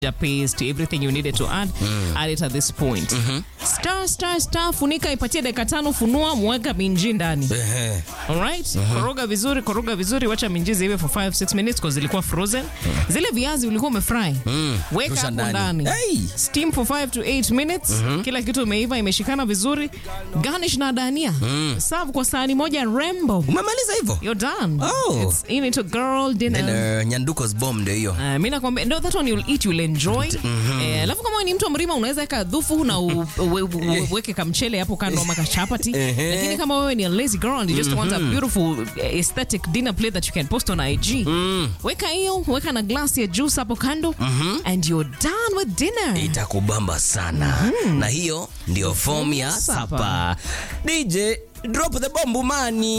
paste everything you needed to add add it at this point star star star funika ipatie dakika tano funua mweka minji ndani Ehe. Alright? Koroga vizuri, koroga vizuri, wacha minji ziwe for 5 6 minutes because zilikuwa frozen. Zile viazi ulikuwa umefry. Weka Rusha hapo ndani. ndani. Hey! Steam for 5 to 8 minutes. Kila kitu imeiva, imeshikana vizuri. Garnish na dania. Serve kwa sahani moja rembo. umemaliza hivyo You're done. Oh. It's in into girl dinner. Then, uh, nyanduko's bomb ndio hiyo Uh, mi nakwambia no, that one you'll eat you'll enjoy Eh, alafu kama wewe ni mtu wa mrima unaweza weka dhufu na u- uwe- uwe- uweke kamchele hapo kando ama kachapati Ehe. lakini kama wewe ni a lazy girl and you just want a beautiful eh, aesthetic dinner plate that you can post on IG weka hiyo weka na glass ya juice hapo kando and you're done with dinner itakubamba sana na hiyo ndio form ya Supper. sapa dj drop the bomb mani